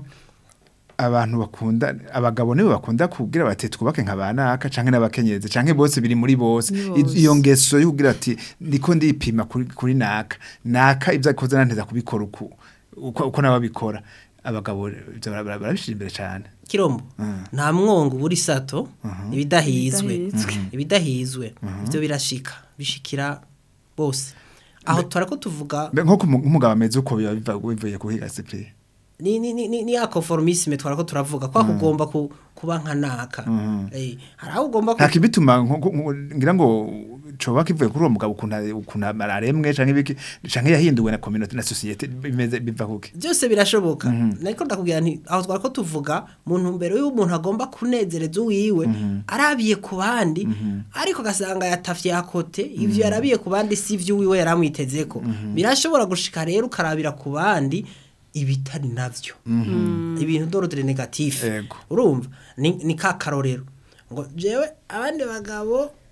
Speaker 3: abantu bakunda abagabo nibo bakunda kubwira bati twubake nka banaka canke n'abakenyezi canke bose biri muri bose
Speaker 4: Ni
Speaker 3: I-
Speaker 4: bose.
Speaker 3: iyo ngeso yo kugira ati ndiko ndipima kuri, kuri naka naka ivyo akoze nanteza kubikora uku uko, uko nababikora abagabo ivyo bara- bara- barabishira imbere cane
Speaker 5: kirombo nta mwongo buri sato ibidahizwe
Speaker 4: Ibidahizwe.
Speaker 5: ibidahizwe ibyo birashika bishikira bose aho turako tuvuga
Speaker 3: Mbe nko kumu- nk'umugabo ameze uko biba biva bivuye kuhiga Cyprien
Speaker 5: ni ni ni ni- ni ya conformisme twarako turavuga kwa kugomba ku, kuba nka naka eh hari aho ugomba ku-
Speaker 3: nta kibituma nko- nko- nko- ngira ngo coba kivuye kuri uwo mugabo ukuntu ukuntu aremwe canke ibiki canke yahinduwe na community na societe bimeze biva kuki
Speaker 5: byose birashoboka nariko ndakubwira nti aho twarako tuvuga mu ntumbero y'umuntu agomba kunezereza uwiwe arabiye ku bandi ariko gasanga yatafye akote ivyo yarabiye ku bandi si ivyo uwiwe yaramwitezeko birashobora gushika rero ukarabira ku bandi ibitari navyo ibintu d'ordre negatif
Speaker 3: Ego.
Speaker 5: urumva ni, ni ka karorero ngo jewe abandi bagabo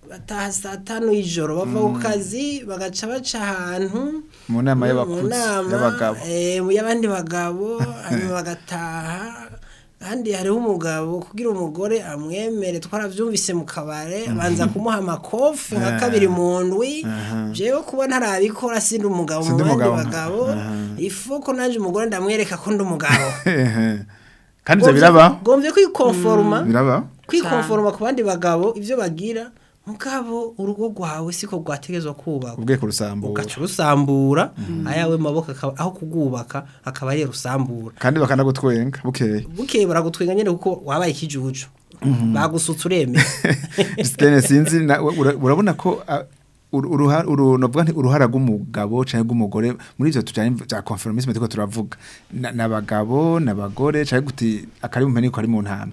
Speaker 5: bataha saa tanu y'ijoro bava ku kazi bagaca baca ahantu
Speaker 3: mu nama
Speaker 5: mu
Speaker 3: y'abakuzi
Speaker 5: nama,
Speaker 3: y'abagabo
Speaker 5: eh, mu y'abandi bagabo hanyuma bagataha kandi hariho umugabo kugira umugore amwemere twaravyumvise mu kabare abanza kumuha amakofi nka kabiri mu ndwi jewe kuba ntarabikora sindi umugabo mu
Speaker 3: Sindi
Speaker 5: bandi
Speaker 3: umugabo.
Speaker 5: bagabo ifu ko nanje umugore ndamwereka ko ndi umugabo
Speaker 3: kandi ivyo biraba
Speaker 5: gomvye kwikonforma
Speaker 3: biraba
Speaker 5: kwikonforma ku bandi bagabo ivyo bagira mugabo urugo rwawe siko rwategezwa kubaka
Speaker 3: ubweko rusambura
Speaker 5: ugaca urusambura ayawe maboko akaba aho kugubaka akaba ari rusambura
Speaker 3: kandi bakanagutwenga bukeye
Speaker 5: bukeye baragutwenga nyene kuko wabaye ikijuju bagusutse uremeye
Speaker 3: Christine sinzi na- ura- urabona ko ah, uru- uruha- uru- novuga nti uruhara rw'umugabo canke rw'umugore muri ivyo tujanye bya conformisme turiko turavuga Na- n'abagabo n'abagore canke guti akari mu mpene ko ari mu ntame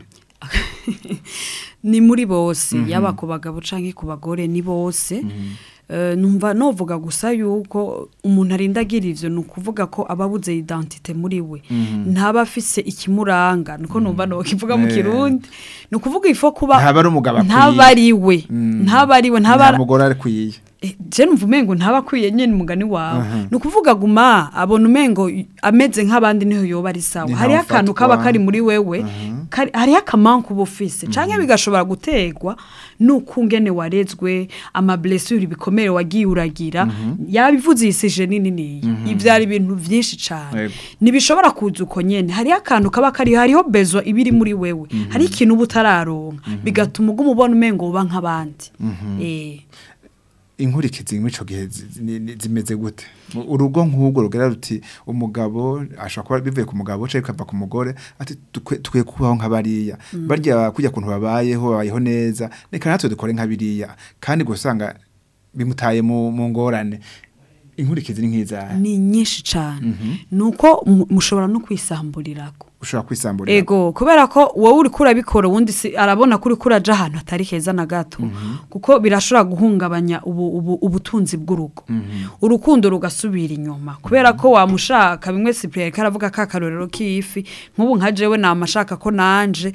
Speaker 4: ni muri bose yaba ku bagabo canke ku bagore ni bose Eh, numva novuga gusa yuko umuntu arinda agira ivyo ni ukuvuga ko aba abuze identite muri we ntaba afise ikimuranga niko numva nokivuga mu
Speaker 3: Eh.
Speaker 4: kirundi ni ukuvuga ifo kuba
Speaker 3: Ntaba ari umugabo akwiye.
Speaker 4: ntaba ari we
Speaker 3: Mm.
Speaker 4: ntaba ari we
Speaker 3: nta
Speaker 4: ntaba
Speaker 3: mugore akwiye
Speaker 4: Eh, je numva umengo ntaba akwiye nyene umugani wawe ni ukuvuga guma abona umengo y- ameze nk'abandi niho yoba ari sawa
Speaker 3: Ni
Speaker 4: hariho
Speaker 3: ntawe
Speaker 4: akantu
Speaker 3: ufatwa.
Speaker 4: kaba kari muri wewe kari- hariho akamanku uba ufise canke bigashobora gutegwa nuko ungene warezwe amablessure ibikomere wagiye uragira yabivuze yisije nini niyi ivyari ibintu vyinshi cane
Speaker 3: Yego.
Speaker 4: ntibishobora kuza uko nyene hariho akantu kaba kari hariho bezwa ibiri muri wewe hariho ikintu uba utararonka bigatuma uguma ubona umengo uba nk'abandi eh
Speaker 3: inkurikizi muri ico gihe zi- ni- ni- zimeze gute urugo nk'ubwo rugera ruti umugabo ashobora kuba bivuye ku mugabo canke bikava ku mugore ati tukwe- tukwiye kubaho nk'abariya barya kujya kuntu babayeho babayeho neza reka natwe dukore nk'abiriya kandi gusanga bimutaye mu mu ngorane inkurikizi ni nk'izahe
Speaker 4: ni nyinshi cyane nuko mu- mushobora no kwisamburirako
Speaker 3: ushobora kwisamburira
Speaker 4: ego kubera ko wowe uri kurabikora ubundi si arabona ko uri kuraja ahantu hatari heza na gato kuko birashobora guhungabanya ubu, ubu, ubutunzi bw'urugo urukundo rugasubira inyuma kubera ko wamushaka bimwe Cyprien karavuga ka karorero k'ifi nk'ubu nka jewe namashaka ko nanje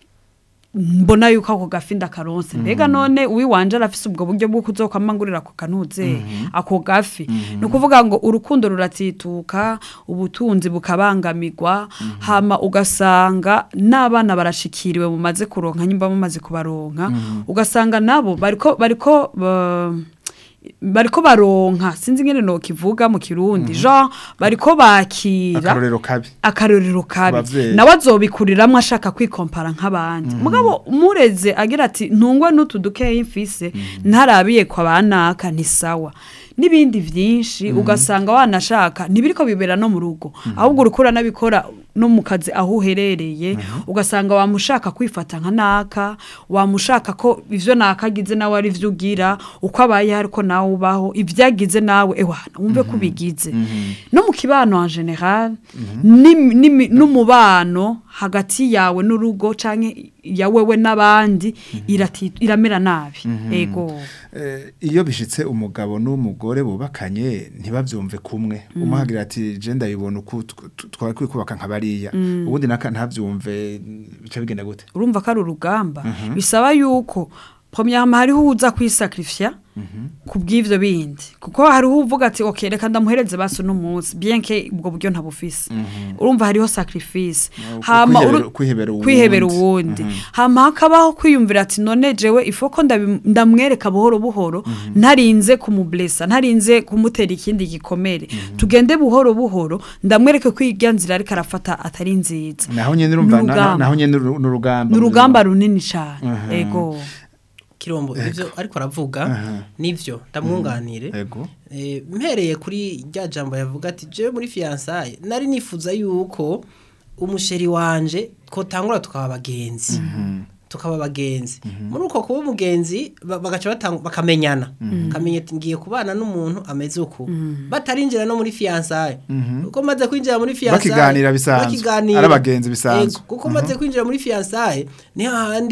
Speaker 4: mbona yuko ako gafi ndakaronse mbega none uwiwanje arafise ubwo buryo bwo kuzokwamangurira ako kanuze ako gafi ni ukuvuga ngo urukundo ruratituka ubutunzi bukabangamirwa hama ugasanga n'abana barashikiriwe mumaze kuronka nyimba mumaze kubaronka ugasanga nabo bariko bariko ba- bariko baronka sinzi ngene no kivuga mu kirundi genre bariko bakira
Speaker 3: akarorero kabi
Speaker 4: akarorero kabi
Speaker 3: Abavyeyi.
Speaker 4: nawe azobikuriramwo ashaka kwikompara nk'abandi mugabo umureze agira ati ntungwe n'utu dukeyi mfise ntarabiye kwa banaka ni sawa n'ibindi vyinshi ugasanga wanashaka ntibiriko bibera no mu rugo ahubwo urukura nabikora no mu kazi aho uherereye ugasanga wamushaka kwifata nka naka wamushaka ko ivyo nakagize nawe ari vyo ugira uko abaye ariko nawe ubaho ivyagize nawe ewana wumve ko ubigize no mu kibano en general n'imi- n'imi- n'umubano hagati yawe n'urugo canke ya wewe n'abandi irati- iramera nabi ego
Speaker 3: Eh, iyo bishitse umugabo n'umugore bubakanye ntibavyumve kumwe umuhagira ati je ndabibona uko tw- tw- twari kuri kubaka nka bariya ubundi naka ntavyumve bica bigenda gute
Speaker 4: urumva ko ari urugamba bisaba yuko premièrement hariho uza kwisakrifya ku bw'ivyo bindi kuko hariho uvuga ati ok reka ndamuhereze basi uno munsi bien que ubwo buryo ntabufise urumva hariho sacrifice hama
Speaker 3: kwihebera-
Speaker 4: uru-
Speaker 3: kwihebera uwundi.
Speaker 4: kwihebera uwundi hama hakabaho kwiyumvira ati none jewe ifo ko ndabi- ndamwereka buhoro buhoro ntarinze kumublesa ntarinze kumutera ikindi gikomere tugende buhoro buhoro ndamwereke ko irya nzira ariko arafata atari nziza
Speaker 3: naho nyene urumva na- na-
Speaker 4: N'urugamba.
Speaker 3: naho nyene uru- n'urugamba
Speaker 4: ni urugamba runini cyane ego
Speaker 5: kirombo ivyo ariko aravuga
Speaker 3: Aha.
Speaker 5: nivyo ndamwunganire
Speaker 3: ego
Speaker 5: Eh, mpereye kuri rya jambo yavuga ati jewe muri fiyansaye nari nifuza yuko umusheri wanje twotangura tukaba abagenzi tukaba abagenzi muri uko kuba umugenzi ba- bagaca batang- bakamenyana kamenya ati ngiye kubana n'umuntu ameze uku batarinjira no muri fiyansaye kuko maze kwinjira muri fiyansaye
Speaker 3: Bakiganira bisanzwe. Ari abagenzi bisanzwe.
Speaker 5: kuko maze kwinjira muri fiyansaye niho handi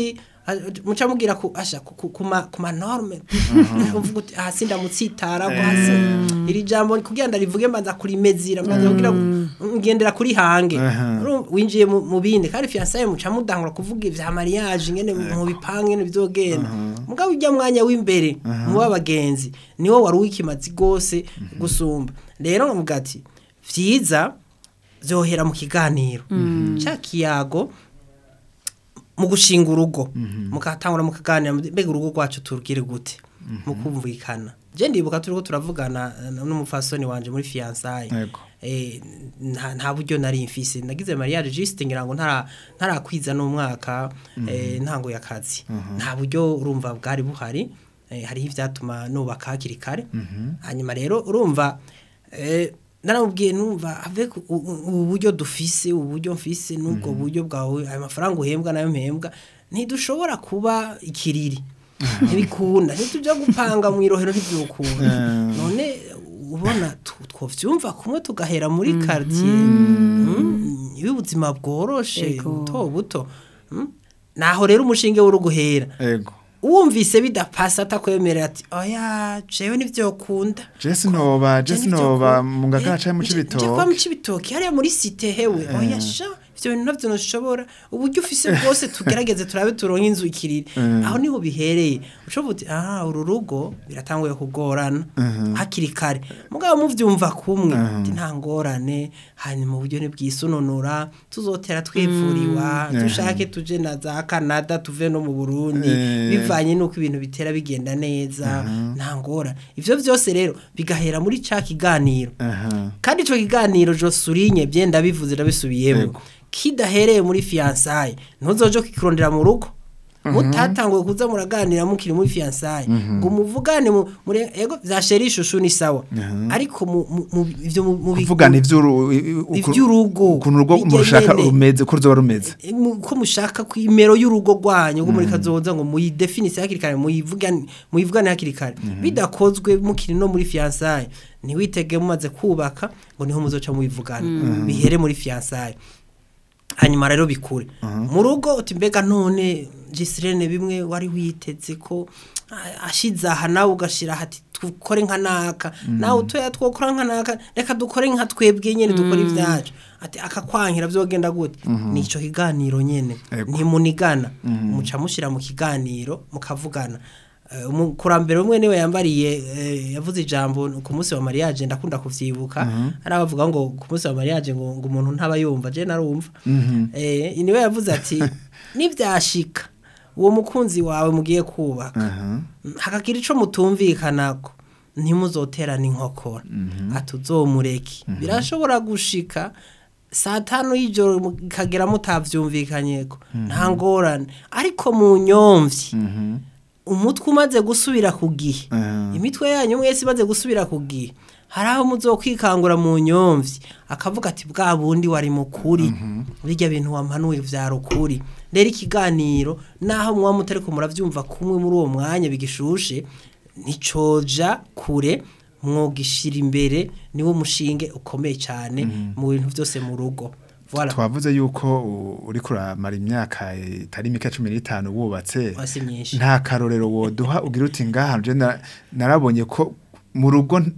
Speaker 5: Ah, muca mubwira ku asha ku- ku- ku ma- ku ma norme uvuga uti ah sindamutsitara hasi iri jambo kugira ndarivuge mbanza kurimezira mbanza kugira ngo ngendera kuri hange Urumva, winjiye mu mu bindi kandi fiançailles muca mudangura kuvuga ivya mariage ngene mu bipange ngene bizogenda mugabo ujya mwanya w'imbere mu babagenzi niwo wari wikimazi gose gusumba rero nkavuga ati vyiza vyohera mu kiganiro ca kiyago mu gushinga urugo mukatangura mukaganira mbega urugo rwacu turugire gute mu kumvikana je ndibuka turiko turavugana eh, n'umufasoni wanje muri fiançailles
Speaker 3: Yego.
Speaker 5: eh, nta nta buryo nari mfise nagize mariage juste ngira ngo ntara ntarakwiza n'umwaka eh, ntango y'akazi nta buryo urumva bwari buhari eh, hariho ivyatuma nubaka hakiri kare hanyuma rero urumva eh, naramubwiye numva avec u- u- ubu buryo dufise ubu buryo mfise n'ubwo buryo bwawe ayo mafaranga uhembwa nayo mpembwa ntidushobora kuba ikiriri ntibikunda ntitujya gupanga mu irohero ntibyukunda none ubona tu- twovyumva kumwe tugahera muri quartier mm, y'ubuzima bworoshe
Speaker 4: Ego.
Speaker 5: buto buto mm. naho rero umushinge w'uruguhera
Speaker 3: ego
Speaker 5: wumvise bidapasa atakwemerera ati oya jewe nivyokunda
Speaker 3: jesi noba jesi noba mu ngagara canke mu
Speaker 5: Je kwa
Speaker 3: cibitoke
Speaker 5: mu cibitoke hariya muri site hewe oya sha ivyo bintu navyo ntushobora uburyo ufise bwose tugerageze turabe turonke inzu ikiriri aho niho bihereye ushobora uti aha uru rugo biratanguye kugorana hakiri kare mugabo muvyumva kumwe ati nta ngorane hanyuma uburyo ntibwisununura tuzotera twivuriwa
Speaker 3: Mhm.
Speaker 5: dushake tuje na za Canada tuve no mu Burundi
Speaker 3: Eh.
Speaker 5: bivanye nuko ibintu bitera bigenda neza nta ngorane ivyo vyose rero bigahera muri ca kiganiro
Speaker 3: aha
Speaker 5: kandi ico kiganiro Josurinye byenda bivuze ndabisubiyemo
Speaker 3: Yego.
Speaker 5: kidahereye muri fiançailles ntuzoje kikirondera mu rugo mutatanguye kuza muraganira mukiri muri fiançailles ngo muvugane mu muri ego vya sheri ishushu ni sawa ariko mu mu- mu ivyo mu- mu
Speaker 3: kuvugana ivy'uru
Speaker 5: Ivy'urugo.
Speaker 3: ukuntu urugo
Speaker 5: Bijya
Speaker 3: murushaka
Speaker 5: nyene.
Speaker 3: rumeze ko ruzoba rumeze
Speaker 5: E, mu- ko mushaka ku imero y'urugo rwanyu ngo muri kazoza ngo muyidefinise hakiri kare muyivugane muyivugane hakiri kare bidakozwe mukiri no muri fiançailles ntiwitege mumaze kubaka ngo niho muzoca mubivugana bihere muri fiançailles hanyuma rero bikure mu rugo uti mbega none gisirene bimwe wari witeze ko ah, ashize aha nawe ugashira hati dukore nka naka nawe utoya twokora nka naka reka dukore nka twebwe nyene dukore ivyacu ati akakwankira vyogenda gute nico kiganiro nyene
Speaker 3: Ego.
Speaker 5: ntimunigana muca mushira mu kiganiro mukavugana Eh, umukurambere umwe niwe yambariye eh, yavuze ijambo ku munsi wa mariage ndakunda kuvyibuka ari abavuga ngo ku munsi wa mariage ngo ngo umuntu ntaba yumva je narumva eh niwe yavuze ati nivyashika uwo mukunzi wawe mugiye kubaka
Speaker 3: aha
Speaker 5: hakagira ico mutumvikanako ntimuzoterana inkokora atuzomureke birashobora gushika saa tanu y'ijoro mukagera mutavyumvikanyeko nta ngorane ariko mu nyomvyi umutwe umaze gusubira ku gihe
Speaker 3: Mhm.
Speaker 5: imitwe yanyu mwese imaze gusubira ku gihe hari aho muzokwikangura mu nyomvyi akavuga ati bwa bundi wari mukuri birya bintu wampanuye vyari ukuri rero ikiganiro naho muba mutariko muravyumva kumwe muri uwo mwanya bigishushe nticoja kure mwogishira imbere niwo mushinge ukomeye cyane mu bintu byose mu rugo voilà
Speaker 3: twavuze yuko u- uriko uramara imyaka itari mike cumi n'itanu wubatse
Speaker 5: Oya, si myinshi.
Speaker 3: nta karorero woduha ugira uti ngaha je na- narabonye ko mu rugo n-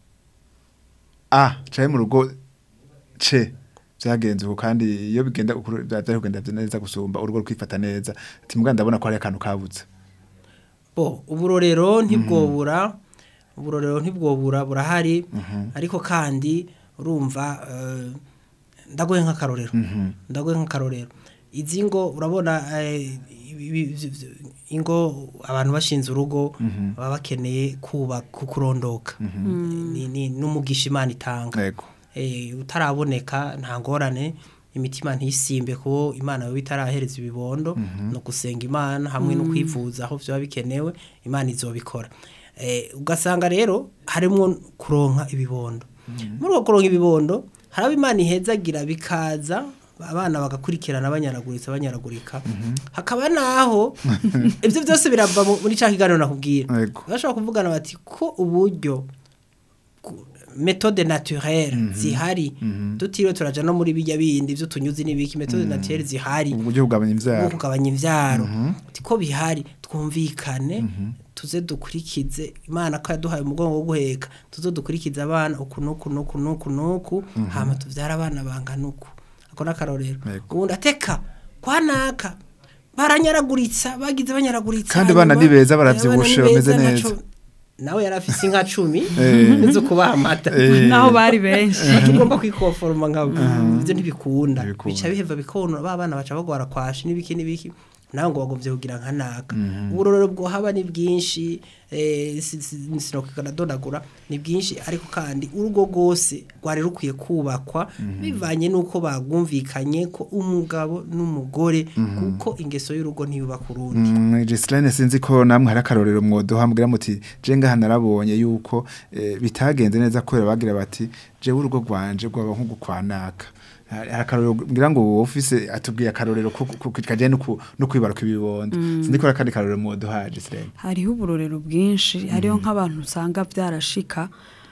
Speaker 3: a caye mu rugo ce vyagenze uko kandi iyo bigenda uko vyari kugenda neza gusumba urugo rukifata neza ati mbwa ndabona ko hari akantu kabutse
Speaker 5: bo uburorero ntibwobura uburorero ntibwobura burahari ariko kandi urumva eh, ndagoye nk'akarorero ndagoye nk'akarorero izi ngo urabona eh, ibi- ibi- ibi- ingo abantu bashinze urugo baba bakeneye kubaka kurondoka ni ni- n'umugisha imana itanga
Speaker 3: yego
Speaker 5: eh, utaraboneka nta ngorane imitima ntisimbe kuko imana yo itarahereza ibibondo no gusenga imana hamwe no kwivuza aho byaba bikenewe imana izobikora eh, ugasanga rero harimo kuronka ibibondo muri uko kuronka ibibondo hari abo imana ihezagira bikaza abana bagakurikirana banyaraguritse banyaragurika hakaba naho ibyo byose birava mu- muri cya kiganiro nakubwira
Speaker 3: Yego.
Speaker 5: bashobora kuvugana bati ko uburyo ku- metode naturelle zihari tutiriwe turaja no muri bijya bindi vy'utunyuzi n'ibiki metode naturelle zihari
Speaker 3: uburyo bugabanya
Speaker 5: bwo
Speaker 3: imvyaro
Speaker 5: kugabanya imvyaro ko bihari twumvikane tuze dukurikize imana ko yaduhaye umugongo wo guheka tuze dukurikize abana uku nuku nuku nuku nuku hama tuvyara abana bangana uku ako n'akarorero
Speaker 3: Yego.
Speaker 5: ubundi ateka kwanaka baranyaraguritsa bagize banyaraguritsa
Speaker 3: Kandi abana
Speaker 5: hanyuma,
Speaker 3: ni beza,
Speaker 5: eh,
Speaker 3: baravyibushe,
Speaker 5: abana ni
Speaker 3: bameze
Speaker 5: beza,
Speaker 3: neza.
Speaker 5: naco- nawe yari afise inka cumi
Speaker 3: Eh.
Speaker 5: zo kubaha amata
Speaker 3: Eh.
Speaker 4: naho bari benshi
Speaker 5: tugomba kwikoforoma nkabo ivyo ntibikunda
Speaker 3: Ntibikunda.
Speaker 5: bica biheva bikonona ba bana baca bagwara kwashi n'ibiki n'ibiki nawe ngo bagomvye kugira nka naka uburorero bwohaba ni bwinshi eh, si- si- sinokwiga donagura ni bwinshi ariko kandi urugo rwose rwari rukwiye kubakwa bivanye n'uko bagumvikanye ko umugabo n'umugore kuko ingeso y'urugo ntiyubaka urundi
Speaker 3: Mm, Gislaine sinzi ko namwe hari akarorero mwodoha mugira muti je ngaha narabonye yuko eh, bitagenze neza kubera bagira bati jewe urugo rwanje rwaba nko gukwanaka hari hari akarorero ngira ngo wowe ufise atubwiye akarorero ko ko- ko- kaje no ku- no kwibaruka ibibondo sinzi ko hari akandi karorero mwodoha Gislaine
Speaker 4: hariho uburorero bwinshi hariho nk'abantu usanga byarashika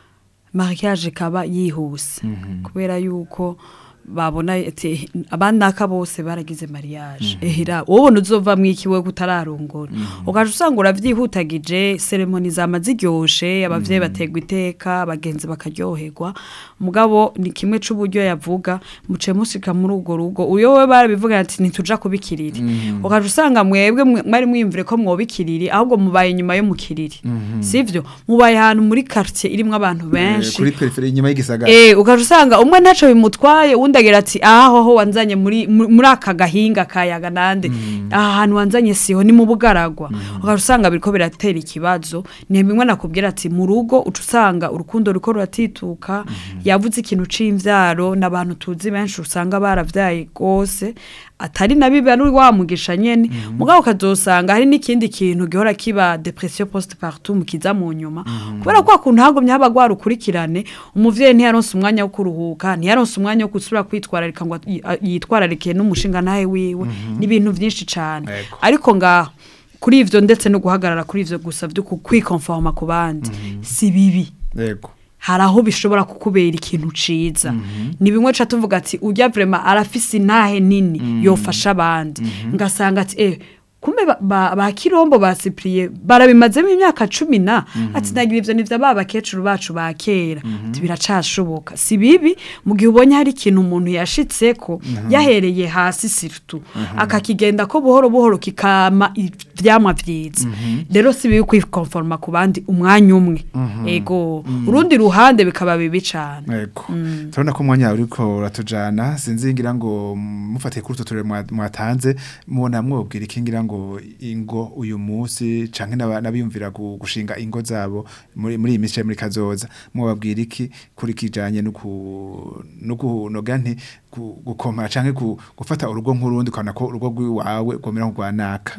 Speaker 4: mariage kaba yihuse kubera yuko babona ati abanaka bose baragize mariage ehira wowe uzova mwikiwe kutararongora ugaje usanga uravyihutagije ceremony zama ziryoshe abavyeyi bategwa iteka abagenzi bakaryoherwa mugabo ni kimwe c'uburyo yavuga muce musika muri urwo rugo uyo we barabivuga ati ntituja kubikiriri ugaje usanga mwebwe mwe- mwari mwiyumvire ko mwobikiriri ahubwo mubaye inyuma yo mukiriri sivyo mubaye ahantu muri quartier irimwo abantu
Speaker 3: Eh,
Speaker 4: benshi
Speaker 3: kuri peripherie inyuma y'igisagara
Speaker 4: Eh ugaje usanga umwe ntaco bimutwaye uwundi agira ati aha hoho wanzanye muri mu- muri aka gahinga kayaga nande aha hantu wanzanye siho ni mu bugaragwa ugaje usanga biriko biratera ikibazo ni bimwe nakubwira ati mu rugo uca usanga urukundo ruko ruratituka yavuze ikintu c'imvyaro n'abantu tuzi benshi usanga baravyaye gose atari na bibi ari wamugisha nyene mugabo ukazosanga hari n'ikindi kintu gihora kiba depression postpartum kiza mu nyuma kubera ko kuntu hagumye haba rwarukurikirane umuvyeyi ntiyaronse umwanya wo kuruhuka ntiyaronse umwanya wo gusubira kwitwararika ngo yi- a- yitwararike n'umushinga nawe wiwe n'ibintu vyinshi cane
Speaker 3: Ego.
Speaker 4: ariko ngaho kuri ivyo ndetse no guhagarara kuri ivyo gusa vyo ku- kwikonforma ku bandi si bibi
Speaker 3: yego
Speaker 4: hari aho bishobora kukubera ikintu ciza ni bimwe ca tuvuga ati ujya vrema arafise intahe nini yofasha abandi ngasanga ati eh kumbe ba, ba, ba kirombo ba Cyprien barabimazemo imyaka cumi na ati nagira ivyo nivyo ba bakecuru bacu ba kera ati biracashoboka si bibi mu gihe ubonye hari ikintu umuntu yashitseko yahereye hasi sirtu akakigenda ko buhoro buhoro kikama ivyamwa vyiza rero si bibi kwikonforma ku bandi umwanya umwe ego urundi ruhande bikaba bibi cane
Speaker 3: Ego. Turabona ko umwanya uriko uratujana sinzi ngira ngo mm, mufatiye kuri utwo turere mwa- mwatanze mubona mwobwira iki ngira ngo ingo uyu munsi canke n'aba- n'abiyumvira gu- gushinga ingo zabo muri muri iyi minsi canke muri kazoza mwobabwira iki kuri kijanye no ku no kunoga nti gu- gukomara canke gu- gufata urugo nk'urundi ukabona ko urugo rw'iwawe rwomera nk'urwanaka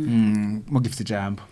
Speaker 3: Mm, mugifite ijambo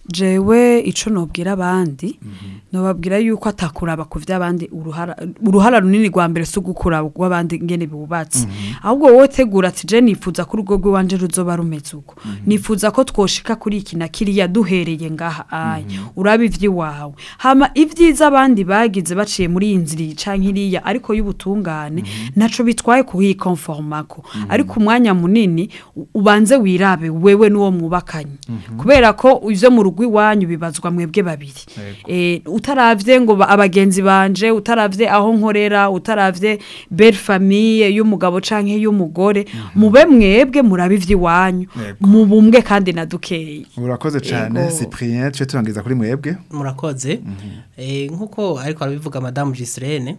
Speaker 4: jewe ico nobwira abandi nobabwira yuko atakuraba ku vy'abandi uruhara uruhara runini rwa mbere si ugukuraba rw'abandi ngene biwubatse ahubwo wowe tegura ati je nifuza ko urugo rw'iwanje ruzoba rumeze uko nifuza ko twoshika kuri iki na kiriya duhereye ngaha aya uraba ivy'iwawe hama ivyiza abandi bagize baciye muri iyi nzira iyi canke iriya ariko y'ubutungane naco bitwaye kuhikonformako ariko umwanya munini u- ubanze wirabe wewe n'uwo mwubakanye kubera ko ivyo mu rugo iwanyu bibazwa mwebwe babiri eh utaravye ngo ba- abagenzi banje utaravye aho nkorera utaravye belle famille y'umugabo canke y'umugore mube mwebwe murabe ivy'iwanyu
Speaker 3: Yego.
Speaker 4: mu bumwe kandi na dukeyi
Speaker 3: urakoze cane
Speaker 4: Ego.
Speaker 3: Cyprien tuje turangiza kuri mwebwe
Speaker 5: murakoze Eh, nk'uko ariko arabivuga madamu Giselene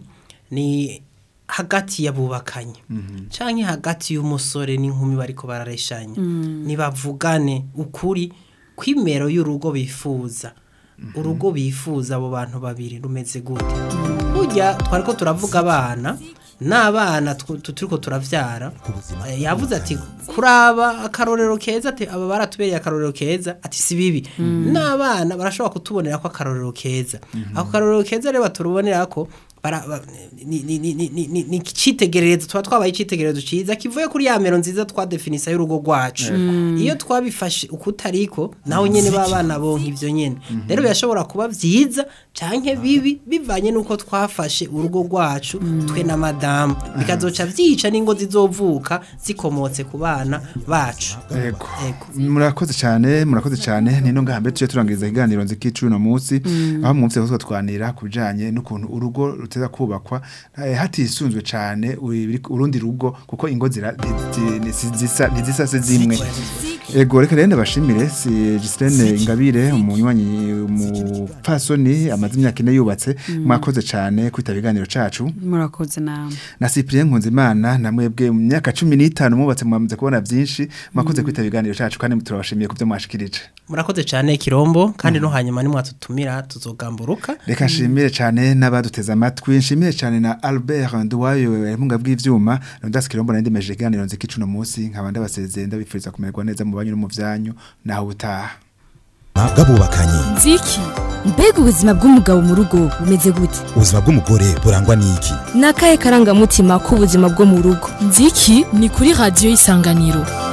Speaker 5: ni hagati y'abubakanye canke hagati y'umusore n'inkumi bariko barareshanya nibavugane ukuri kwimero y'urugo bifuza urugo bifuza abo bantu babiri rumeze gute burya twariko turavuga abana n'abana tw- tu- turiko turavyara Eh, yavuze ati kuraba akarorero keza ati aba baratubereye akarorero keza ati si bibi n'abana barashobora kutubonera ko akarorero keza ako karorero keza rero baturubonera ko bara- ba- ni- ni- ni- ni- ni- ni ni icitegererezo tuba twabaye icitegererezo ciza kivuye kuri ya mero nziza twadefinisa y'urugo rwacu iyo twabifashe ukutariko naho nyene b'abana bonka ivyo nyene rero birashobora kuba vyiza canke bibi bivanye nuko twafashe urugo rwacu twe na madamu bikazoca vyica n'ingo zizovuka zikomotse ku bana bacu
Speaker 3: Ego.
Speaker 5: Ego.
Speaker 3: Murakoze cyane, murakoze cyane. Nino ngahambe tuje turangiriza iganiro nzikicu no munsi. Aho mwumvise ko twanira kubijanye n'ukuntu urugo ruteza kubakwa eh, hatisunzwe cyane uri- urundi rugo kuko ingo zira zi- zi- si- zisa ntizisa se zimwe. Ego reka rero ndabashimire si Gislaine Ingabire umunywanyi umupfasoni amaze imyaka ine yubatse mwakoze cyane kwitaba iganiro cacu.
Speaker 4: murakoze namwe
Speaker 3: na Cyprien Nkunzimana na mwebwe mu myaka 15 mubatse mwamaze kubona byinshi mwakoze kwitaba ibiganiro cyacu kandi turabashimiye ku byo mwashikirije
Speaker 5: murakoze cyane kirombo kandi no hanyuma nimwatutumira tuzogamburuka
Speaker 3: reka nshimire cyane n'abaduteze amatwi nshimire cyane na Albert Nduwayo yamunga bw'ivyuma Rondas Kirombo na ndimeje iganiro nzikicu no munsi nkaba ndabasezeye ndabifuriza kumererwa neza mu banyu no mu vyanyu naho utaha
Speaker 1: bw'abubakanye
Speaker 2: nziki mbega ubuzima bw'umugabo mu rugo bumeze gute
Speaker 1: ubuzima bw'umugore burangwa n'iki
Speaker 2: ni akahe karangamutima k'ubuzima bwo mu rugo nziki ni kuri radiyo y'isanganiro